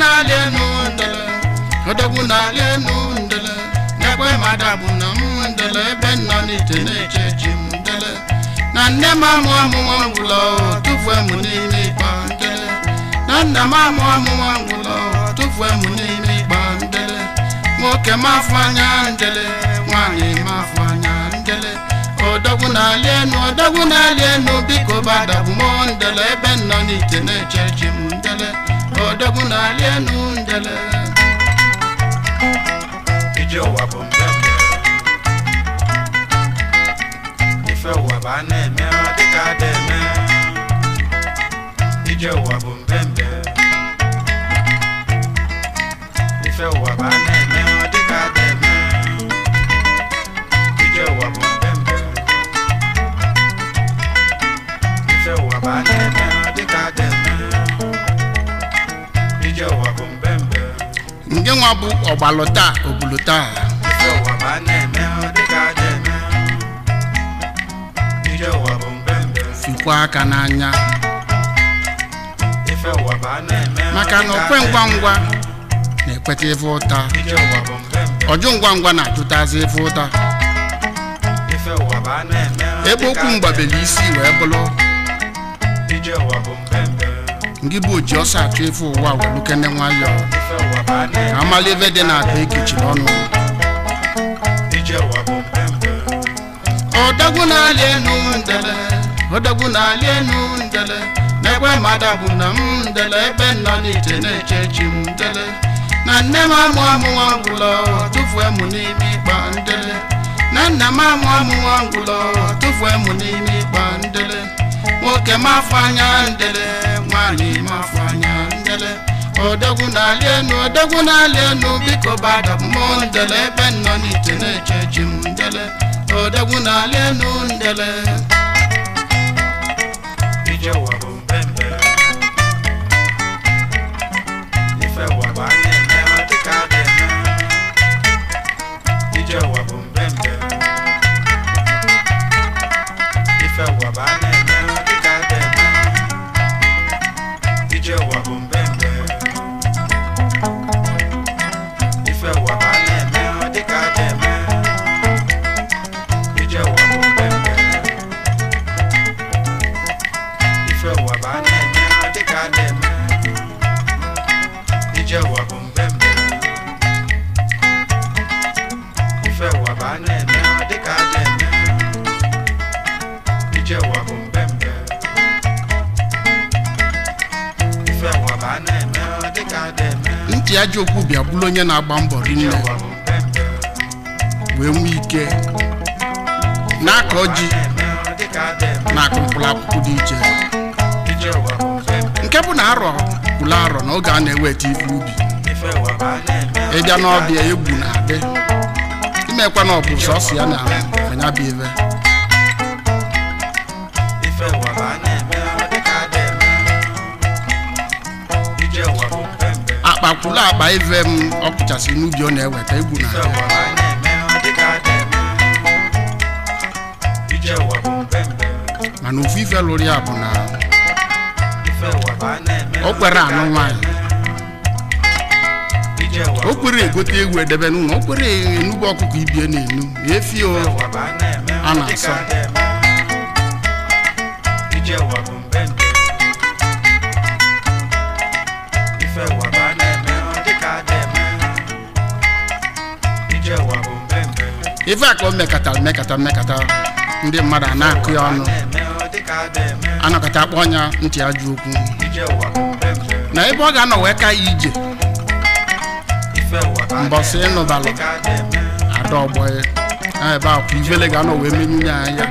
na-alị enu ndele odogwu na-alị enu ndele n'ekwe mmadụ bụ na m ndele ebe nọ n'ite na-eche chi m ndele na nne m amụ amụma ngwụlọ tụfuo m n'ime ịkpa ndele na nna m amụ amụma ngwụlọ tụfuo m n'ime ịkpa ndele nwoke m afọ anya ndele nwaanyị m afọ anya ndele odogwu na-alị enu odogwu na-alị enu biko badabụ m ndele ebe nọ n'ite na-eche chi m ndele odogwu na-alị enu ndele ije ụwa bụ mbembe ife ụwa bụ a na-eme ọ dịka ada eme ije ụwa bụ mbembe ife ụwa bụ a na-eme ọ dịka ada eme ije ụwa bụ mbembe ife ụwa bụ a na-eme ọ dịka ada eme ije ụwa bụ mbembe nke nwa bụ ọgbalụ taa obulu taa Ije ụwa bụ a na-eme ọ dịka aja eme Ije ụwa bụ mbembe fikwa aka n'anya Ife ụwa bụ a na-eme ọ maka na dịka okwe aja ngwa eme. ngwa na-ekweta ife ụta Ije ụwa bụ mbembe ọjụ ngwa ngwa na-ajụtazi ife ụta Ife ụwa bụ a na-eme ọ ebe dịka okwu aja mgbabeli isi wee bụrụ eme. Ije ụwa bụ mbembe ngị bụ oji ọsọ achụ ife ụwa welukene nwayọọ Ife ụwa bụ a ka na-eme amala ebe dị na-akpa ekechiri ọnụ Ije ụwa bụ mbembe odogwu na-alị enu ndele odogwu na-alị enu ndele n'ekwe mmadụ bụ na m ndele ebe nọ n'ite na-eche chi m ndele na nne m amụ amụwa ngwụlọ tụfuo m n'ime ịkpa ndele na nna m amụ amụwa ngwụlọ tụfuo m n'ime ịkpa ndele nwoke m afọ anya ndele nwaanyị m afọ anya ndele odogwu na-alị enu odogwu na-alị enu biko badabụ m ndele ebe nọ n'ite na-eche chi m ndele odogwu na-alị enu ndele Ije ụwa bụ mbembe Ife ụwa bụ a na-eme ọ dịka ada eme Ije ụwa bụ mbembe Ife ụwa bụ a na-eme ọ dịka ada eme Ije ụwa bụ mbembe Ife ụwa bụ a na-eme ọ dịka ada eme Ije ụwa bụ mbembe ife ụwa bụ a na-eme ọ dịka a na-eme ije ụwa bụ mbembe ife ụwa bụ a na-eme ọ dịka a na-eme ije ụwa bụ mbembe ife ụwa bụ a na-eme ọ dịka a na-eme ntị ajọ okwu bịa bụrụ onye na-agba mbọ ije rinne ụwa bụ mbembe wee nwee ike na-akọ ji na-eme ọ dịka a na-eme na-akụ mkpụrụ akwụkwọ dị iche ije ụwa bụ mbembe nke bụ na arọ kwụrụ arọ na oge a na-eweta ife ubi ife ụwa bụ a na-eme ọ ịbịa dịka n'ọbịa a egwu na-adị imekwa na ọ bụ sọsọ ya na anya bụ ife ife ụwa bụ a na-eme ọ dịka a na-eme ije ụwa bụ mbembe akpa kwụrụ akpa ife m ọ kụchasị n'ubi ọ na-eweta egwu ife na-adị ụwa bụ a na-eme ọ dịka a na-eme ije ụwa bụ mbembe mana ofu ife lụrụ ya bụ na ife ụwa bụ a na-eme o kwere anụ nwaanyị ije ụwa o bụ kwere egote egwu edebe n'ụlọ o kwere enugbu ọkụkọ ibie na-enu efi o ife ụwa bụ a na-eme A ọ na-asọ. dịka a na-eme ije ụwa bụ mbembe ife ụwa bụ a na-eme ọ dịka a na-eme ije ụwa bụ mbembe ife a ka o mekatara mekata mmekata ndị mmadụ a na-akụ ya ọnụ na-eme ọ dịka a na-eme anọkọta akpọ ọnya ntị ajọ okwu ije ụwa bụ mbembe na ebe ọ ga-anọ wee ka ya ije ife ụwa bụ a Mbọsị na-eme ọ ịnụbalụ. dịka a na-eme ada ọgbọ ya na ebe akwa ivele ga-anọ wee menyu ya anya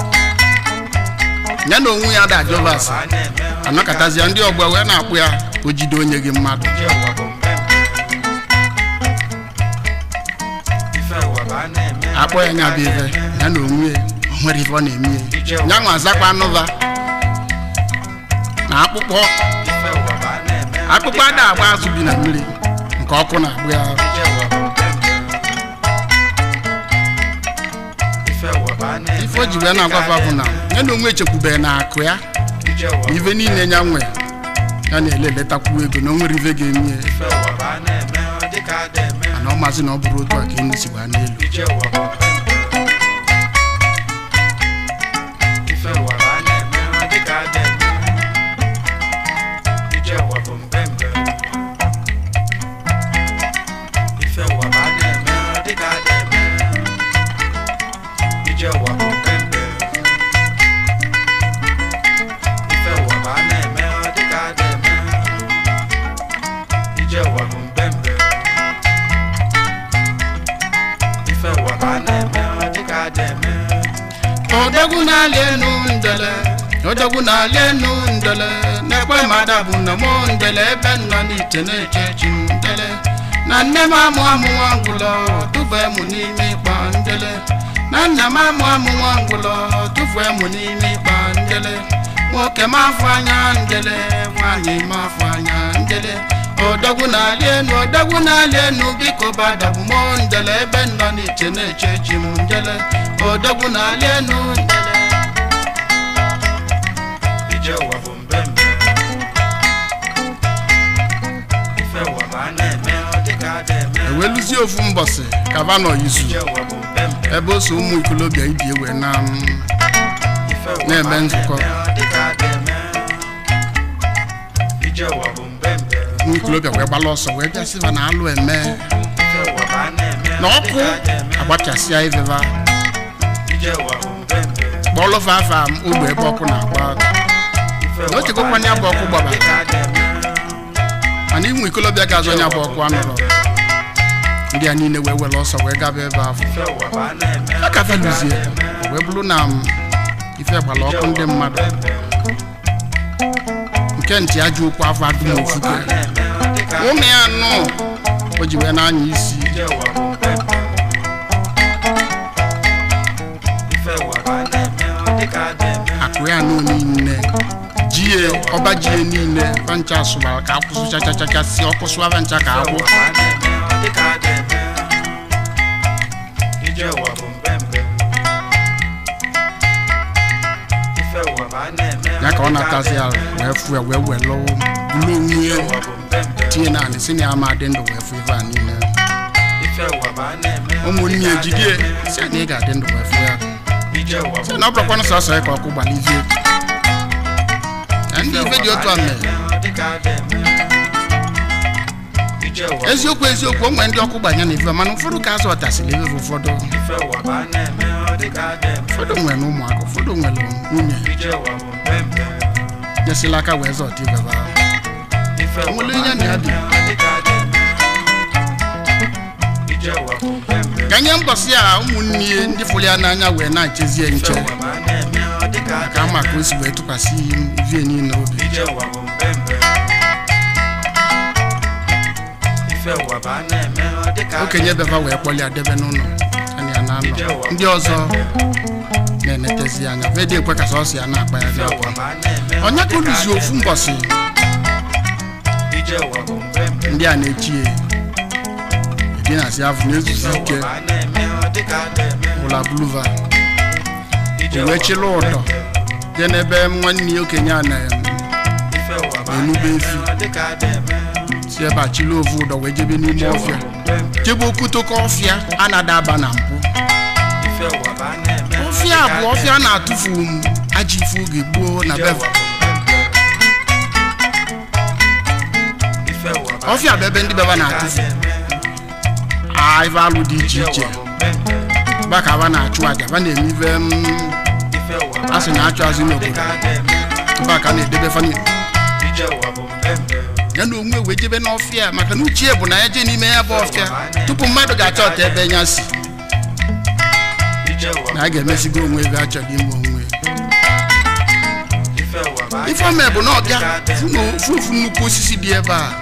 ya na onwe ya da jovas a na-eme ọ anọkọtazia ndị ọgbọ wee na-akpụ ya o jide onye gị mmadụ ije ụwa bụ mbembe ife ụwa bụ a na-eme ọ akpọ ya nya bụ dịka a ife na-eme. ya na onwe ya o nwere ife ọ na-eme ya ya nwa azakwa anụva na akpụkpọ ife ụwa bụ a na-eme ọ akpụkpọ dịka ada agba azụ bi na mmiri nke ọkụ na-agbụ ya ije ụwa bụ mbembe ife ụwa bụ a na-eme ife o ji wee ọ dịka na-agwafa a bụ na na-eme. ya na onwe echekwubeghị na akụ ya ije ụwa bụ ife niile ya nwe ya na-eleletakwu ego na o nwere ife ga-eme ya ife ụwa bụ a na-eme ọ dịka a na-eme mana ọ maazị na ọ bụrụ otu a ka enu sikwa n'elu ije ụwa bụ mpempe ife ụwa bụ a na-eme ọ dịka a na-eme ije ụwa bụ mpempe ife ụwa bụ a na-eme ọ dịka a na-eme ije ụwa bụ mpempe ife ụwa bụ a na-eme ọ dịka a na-eme ije ụwa bụ mpempe ife ụwa bụ a na-eme ọ dịka a na-eme odogwu na-alị enu ndele odogwu na-alị enu ndele na-ekwe mmadụ bụ na mụ ndele ebe nọ n'iche na-eche chi m ndele na nne m amụ amụ nwa ngwụlọ tụfue mụ n'ime ịkpa ndele na nna m amụ amụ nwa ngwụlọ tụfue mụ n'ime ịkpa ndele nwoke m afọ anya ndele nwaanyị m afọ anya ndele odogwu na-alị enu odogwu na-alị enu biko badabụ mụ ndele ebe nọ n'iche na-eche chi m ndele odogwu na-alị enu ndele ije ụwa bụ mbembe ife ụwa bụ a na-eme ọ dịka a na-eme eweluzie ofu mbọsị kavanọ izu ije ụwa bụ mbembe ebe o so ụmụ ikolobịa ibi ewe na m ife ụwa Na-eme bụ a nzukọ. na-eme ọ dịka a na-eme ije ụwa bụ mbembe ụmụ ikolobịa wee gbala ọsọ wee bịa sịba na alụ eme ife ụwa bụ a na-eme na ọ ọkụ dịka a na-eme agbachasịa iveva ije ụwa bụ mbembe kpọlụfa afa m ogbe ebe ọkụ na-agba ife Na ụwa o chekwakwanye ya bụ ọkụ a na-eme ọ gbabara. dịka a na-eme mana ụmụ ikolobịa ga-azụ onye bụ ọkụ anụrụ ndị a niile wee were ọsọ wee gaba ebe ahụ ife ụwa bụ a na-eme a ọ ka dịka a feluzie na-eme wee bụrụ na m ife gbara ọkụ ndị mmadụ nke ntị ajọ okwu afọ adụm ofuke ụmụ ya nụ o ji wee na-anya isi akụ ya nụ niile jie ọba jie niile vancha sụbara ka akwụsụ chachachachasị ọkụ sụaba ncha ka agwụ ya ka ọ na-atazi ya wee fụ ya wee welụ bulu onwe ya tinye na anị si na ya ma dị ndụ wee fụ ife a niile ụmụnne ya jidie si na ị ga-adị ndụ wee fụ ya si na ọ bụrụkwanụ sọsọ ya ka ọkụ gbalizie na ndị ife dị otu a mere eziokwu eziokwu o nwere ndị ọkụ gbanya na ife mana ụfọdụ ka azụ ọtasịrị ife ụfọdụ ụfọdụ nwere ụmụaka ụfọdụ nwere nwunye nyesịla aka wee zọta ife ba Onwere onye na ya dị. ka nye mbọsị a ụmụnne ya ndị fụrụ ya n'anya wee na-echezie nche ka ama ka o si wee tụkwasị ivie niile obi okenye beba wee kpọlie debe n'ụlọ anyị ya na-anọ ndị ọzọ na-enetezi anya vedi ekwe ka sọsọ ya na-akpa ya dị akwa onye ka oluzi ofu mbọsị ndị a na-echi ya edinasi afọ na-ezuzi ike ụla buluva wee chịla ụdọ jee n'ebe nwanne ya okenye a na-enube efi si ebe a chịla ovu ụdọ wee jebe n'ime ọfịa jebe okutoko ọfịa a na-adaba na mpụ ọfịa bụ ọfịa na-atụfu m ajọ ife oge gboo na beva ọfịa bụ ebe ndị beba na-atụfu a ife alụ dị iche iche ba ka ba na-achụ aja ba na-eme ife m a sị na-achụ azụ n'obodo ba ka a na-edebe fani ya na onwe wee jebe n'ọfịa maka na uchie bụ na ya jee n'ime ya bụ ọfịa tupu mmadụ ga-achọ ọta ebe ya si na a ga-emesigo onwe ebe a chọrọ ime onwe ifeome bụ na ọbịa fụ na ofu ofu nnukwu osisi dị ebe a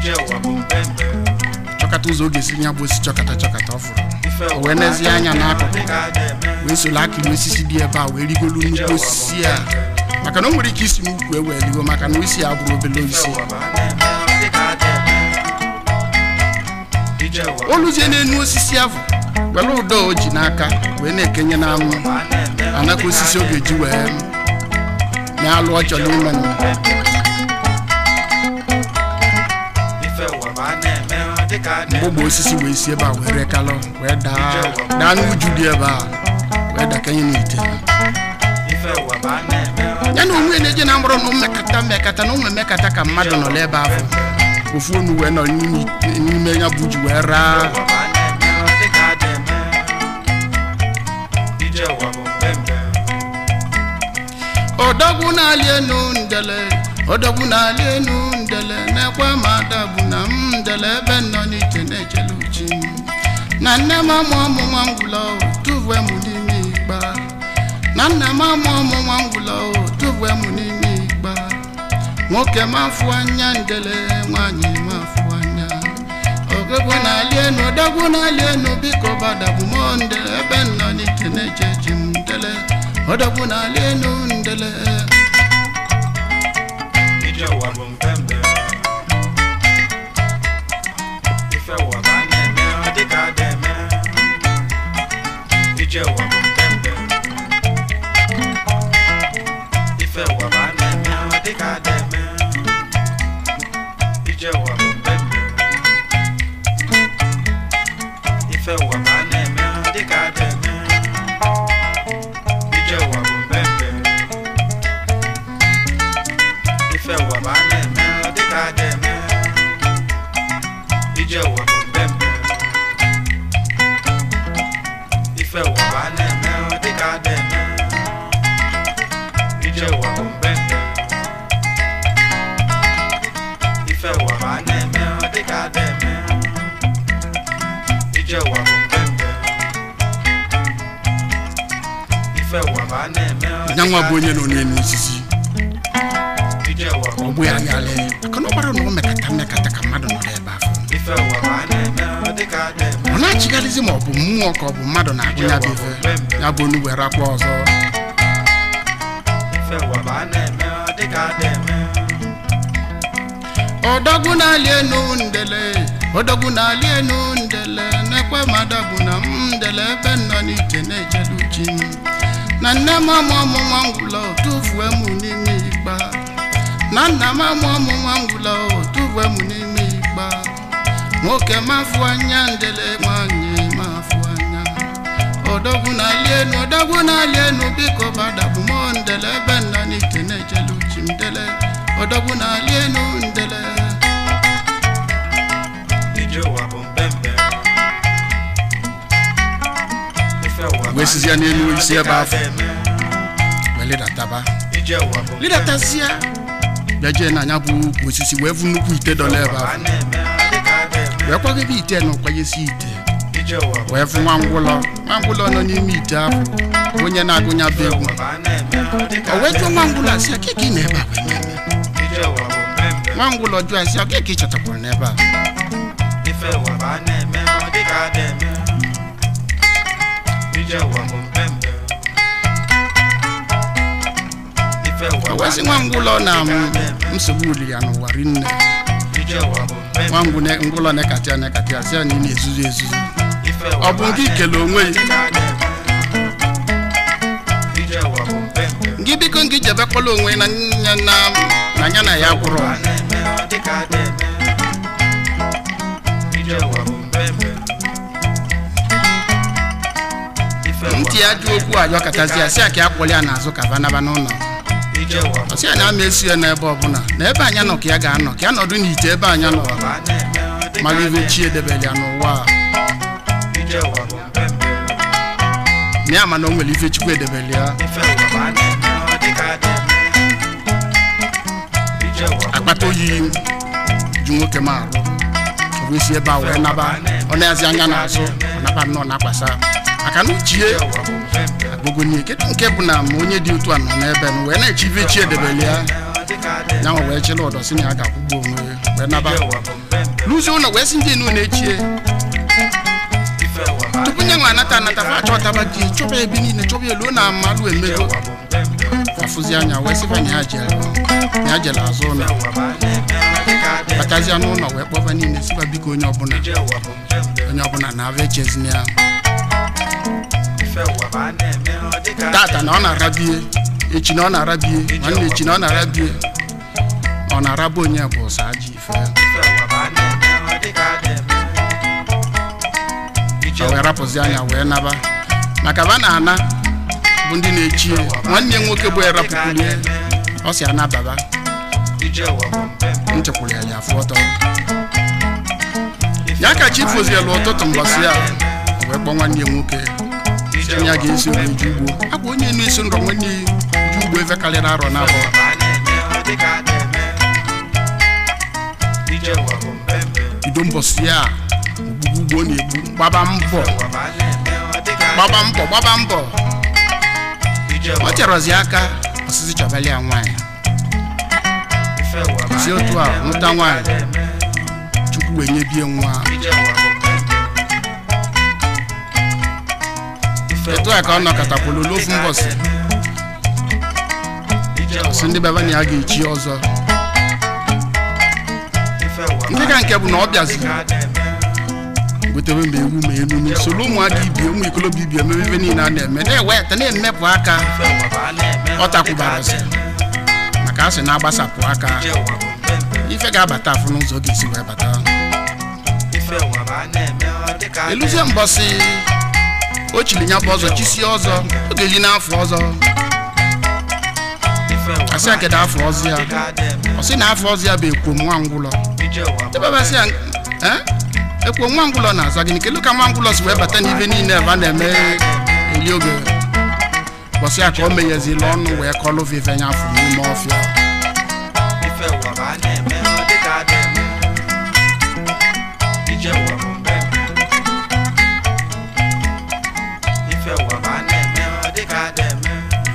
chọkata ụzọ oge si nya bụ osi chọkata chọkata ọ fụrụ o wee nezie anya n'akụkụ wee soro akịrị osisi dị ebe a wee rigolu nnukwu osisi a maka na o nwere ike isi n'ukwu e wee ligo maka na isi ya bụrụ obele isi oluzie n'enu osisi ahụ were ụdọ o ji n'aka wee na-ekenye na anụ anaka osisi ọ ga-eji wee na-alụ ọ chọrọ ime nụ. ụwa bụ a na-eme ọ dịka a na-eme mgbogbo osisi wee si ebe a wee rekalọ wee daa daa n'uju dị ebe a wee dakanye n'ite ife ụwa bụ a na-eme ọ ya na onwe na-eje na mkpụrụ na mmekata mmekata na ụmụ emekata ka mmadụ nọ n'ebe ahụ ofu onu wee nọ n'ime n'ime ya bụ ji wee raa ụwa bụ a na-eme ọ dịka a na-eme ije ụwa bụ mpempe odogwu na-ali enu ndele odogwu na-ali enu ndele na-ekwe ma adabụ na m ndele ebe nọ n'ite na-echele uchi m na nne m amụ ọmụ nwa ngwụlọ tụvue m n'ime ikpa na nna m amụ ọmụ nwa ngwụlọ tụvue m n'ime ikpa nwoke m afụ anya ndele nwaanyị m afụ anya ogegwu na-ali enu odogwu na-ali enu biko badabụ m ndele ebe nọ n'ite na-eche chi m ndele odogwu na-ali enu ndele ije ụwa bụ mpempe ife ụwa bụ a na-eme ọ dịka a na-eme ije ụwa bụ mpempe ife ụwa bụ a na-eme ọ dịka a na-eme ije ụwa bụ mpempe ife ụwa bụ a na-eme ọ dịka a na-eme ije ụwa bụ mpempe ife ụwa bụ a na-eme ọ dịka a na-eme ije ụwa bụ mpempe ife ụwa bụ a na-eme ọ dịka a na-eme ije ụwa bụ mpempe ife ụwa bụ a na-eme ọ dịka a na-eme ije ụwa bụ mpempe ife ụwa bụ a na-eme ọ ya nwa bụ dịka onye nọ n'elu osisi ije ụwa bụ ọ bụ ya yalị maka na ọ gbara na ọ mekata mmekata ka mmadụ nọ n'ebe ahụ ife ụwa bụ a na-eme ọ dịka a na-eme ọ na-achịgharịzi ma ọ bụ mmụọ ka ọ bụ mmadụ na-agụ ya bụ ife ya bụ onu were akwa ọzọ ife ụwa bụ a na-eme ọ dịka a na-eme ọdọgwu na-ali enu ndele ọdọgwu na-ali enu ndele na-ekwe madabụ na m ndele ebe m nọ n'iche na-ejelu chi m na nne m amụ ọmụ nwa ngwụlọ tụfue m n'ime ikpa na nna m amụ ọmụ nwa ngwụlọ tụfue m n'ime ikpa nwoke m afụ anya ndele nwanyị m afụ anya odogwu na-ali enu odogwu na-ali enu biko badabụ m ndele ebe m nọ n'iche na-ejelu chi m ndele odogwu na-ali enu ndele ije ụwa bụ mpempe ife ụwa bụ wee a sizie n'elu na-eme ọ isi dịka ebe a afọ na-eme wee lidataba ije ụwa bụ mpempe lidatazia bịa jee na anya bụ ukwu osisi wee vu nnukwu ite dọla ebe ụwa bụ a ahụ na-eme ọ dịka a na-eme wee kwagebe ite na ụkwanyesi ite ije ụwa bụ wee fụ nwa ngwụlọ nwa ngwụlọ nọ n'ime ite ahụ onye na-agụnya bụ egwu ụwa bụ a na-eme ọ dịka o a wee jụọ na-eme nwa ngwụlọ asị ya keke ị na ebe a wee na-eme ije ụwa bụ mpempe nwa ngwụlọ jụọ asị ya keke ị chọtakwara n'ebe a ife ụwa bụ a na-eme ọ dịka a na-eme ije ụwa bụ mpempe ife ụwa o bụ wee a sị nwa na-eme ngwụlọ ọ na dịka a m na-eme nsogbu uli ya n'ụwa rinne ije ụwa bụ mpempe nwa ngwụ ne- ngwụlọ na-ekatị ya na-ekatị ya sị ya na ị na-ezuzu ezuzu ife ọ ụwa bụ a nke na-eme ikele onwe ọ ya dịka a na-eme ije ụwa bụ mpempe gị biko ngị jebekwala onwe na nya na na ya na ya gwụrụ a na-eme ọ dịka a na-eme ije ụwa bụ mpempe ife ụwa ntị ya jụ okwu ajọ katazi ya sị ya ka ya kpọrọ ya n'azụ ka vanaba n'ụlọ ije ụwa bụ ọ sị ya na ama esi ya n'ebe ọbụla na ebe anya nọ ka ya ga-anọ ka ya nọdụ n'ite ebe anya nọ ụwa bụ a na-eme ọ dịka mara a ibe na-eme chi edebere ya n'ụwa a. ije ụwa bụ mpempe na ya ma na o nwere ife chukwu edebere ya ife ụwa bụ a na-eme ọ dịka a na-eme ije ụwa bụ akpata oyi ju nwoke m arụ o wee si ebe a wee naba ọ na-azi anya n'azụ ọ naba nnọọ na-akwasa maka na uchie ije ụwa bụ mpempe agụgonie kedu nke bụ na ma onye dị otu a nọ n'ebe n wee na-eche ife chi edebere ya ọ dịka a na-eme ya nwa wee chịla ụdọ si na ya ga-akwụgbu onwe ya wee naba ije ụwa bụ mpempe n'ụzọ ụlọ wee si ndị enu na-echie ife ụwa bụ a tupu nye nwa anata anata fa achọtaba ji chọba ebe niile chọba elu na amalụ ije emego ụwa bụ mpempe afụzi anya wee sịba na ya jere na ya jere azụ ụlọ ife ụwa bụ a na-eme ọ dịka a na-eme batazia n'ụlọ wee kpọba niile sịba biko onye ọbụla ije ụwa bụ mpempe onye ọbụla na-abịa echezina ya ife ụwa bụ a na-eme ọ dịka a tata na ọ na-arabie echi na ọ na-arabie nwanne echi na ọ na-arabie ọ na-araba onye bụ ụsa ajọ ife ife ụwa bụ a na-eme ọ rapụzi anya wee naba maka ba na-ana bụ ndị na-echi ya. nwanne ya nwoke bụ erapụkwuru ya ọ si anababa ije ụwa bụ mpempe nchekwuru ya ya afụ ọtọ ya ka chi fozielu ụtụtụ mbọsị ya o wee kpọọ nwanne ya nwoke ije sị ya ụwa bụ ga-esi wee ju ugbo akwa onye na-eso nrọ nwanne ya ju ugbo efe karịrị arọ na abụọ ụwa bụ a na-eme ọ dịka a na-eme ije ụwa bụ mpempe bido mbọsị ya ogbugbu ugbo ọ na-egbu gbaba mbọ ụwa bụ a na-eme ọ dịka a gbaba mbọ gbaba mbọ ije ọ ụwa chọrọzi aka ọsịsị chọbali ya nwaanyị ife ụwa bụ a si otu a na-eme ọ nwụta dịka a nwaanyị na-eme chukwu wee nyebie nwa ije ụwa bụ mpempe Ife etu a ka ọ nọkọtakwulu ụwa bụ a n'ofu na-eme ọ mbọsị dịka a na-eme. Ije ụwa ọsị ndị baba na ya ga-echi ọzọ ife ụwa bụ nke ka nke bụ na ọ bịaziri dịka a na-eme gotere ma ewu ma enunu soro ụmụaka ibie ụmụ ikolobịa ibie emebe ife niile a na-eme na-eweta na-emepụ aka ife ụwa bụ a na-eme ọ takwubarasị maka a sị na-agbasapụ aka ije ụwa bụ mpempe ife ga-abata afụ n'ụzọ ọ ga-esi wee bata ife ụwa bụ a na-eme ọ dịka a eluzie mbọsị o chiri ya bụ ọzọ chisie ọzọ ọ ga-eli n'afọ ọzọ ife ụwa asị ya kedu afọ ọzọ ya dịka a na-eme ọ sị na afọ ọzọ ya bụ ekwo nwa ngwụlọ ije ụwa bụ ebebasị ya "Eh? ekwo nwa ngwụlọ na-aza gịnị kelu ka nwa ngwụlọ si wee bata n'ife niile ebe a na-eme eli oge bọsị ya ka o meghezila ọnụ wee kọlụ vive ya afọ n'ime ọfịa ife ụwa bụ a na-eme ọ dịka a na-eme ije ụwa bụ mpempe ife ụwa bụ a na-eme ọ dịka a na-eme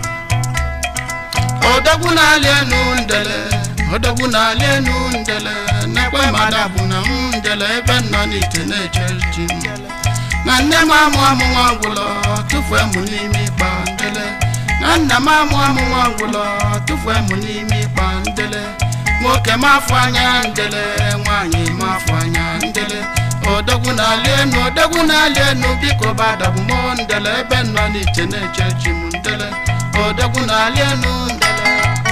odogwu na-alị enu ndele odogwu na-alị enu ndele nekwe mmadụ bụ na m ndele ebe m nọ n'ite na-eche chi m na nne m amụ amụ nwa ngwụlọ tụfuo mụ n'ime ịkpa ndele na nna m amụ amụ nwa ngwụlọ tụfuo mụ n'ime ịkpa ndele nwoke m afọ anya ndele nwaanyị m afọ anya ndele odogwu na-alị enu odogwu na-alị enu biko badabụ m ndele ebe m nọ n'ite na-eche chi m ndele odogwu na-alị enu ndele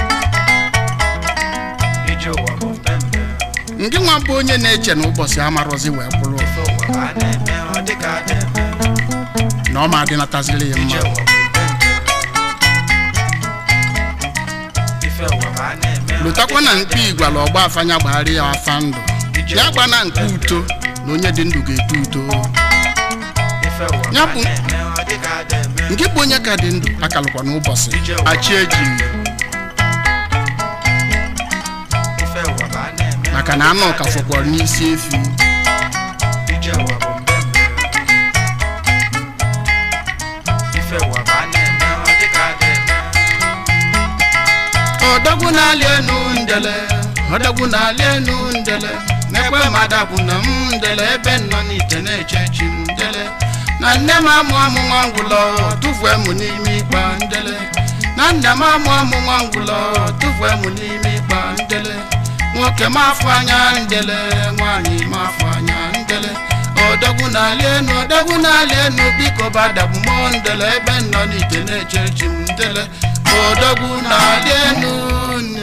ije ụwa bụ mpempe ndị nwa bụ onye na-eche na ụbọchị amarọzi wee kwụrụ ife ụwa bụ a na-eme ọ dịka a na-eme na ọ ma adịnataziri ya ije mma ụwa bụ mpempe ife ụwa bụ a na-eme ọ lụtakwa na dịka a mkpi igwala ọgba afanya gbagharị ya afa ndụ ya gba na nke uto na onye dị ndụ ga-eto uto ife ụwa bụ Ya a bụ- na-eme ọ dịka a na-eme nke bụ onye ka dị ndụ akalụkwa n'ụbọchị achị eji ife ụwa bụ a na-eme ọ maka na anụ ka fọkwara n'isi efi ije ụwa bụ mbembe ife ụwa bụ a na-eme ọ dịka a na-eme odogwu na-alị enu ndele odogwu na-alị enu ndele n'ekwe mmadụ bụ na m ndele ebe m nọ n'ite na-eche chi m ndele na nne m amụ amụ nwa ngwụlọ tụfuo mụ n'ime ịkpa ndele na nna m amụ amụ nwa ngwụlọ tụfuo mụ n'ime ịkpa ndele nwoke m afọ anya ndele nwaanyị m afọ anya ndele odogwu na-alị enu odogwu na-alị enu biko badabụ m ndele ebe m nọ n'ite na-eche chi m ndele odogwu na-alị enu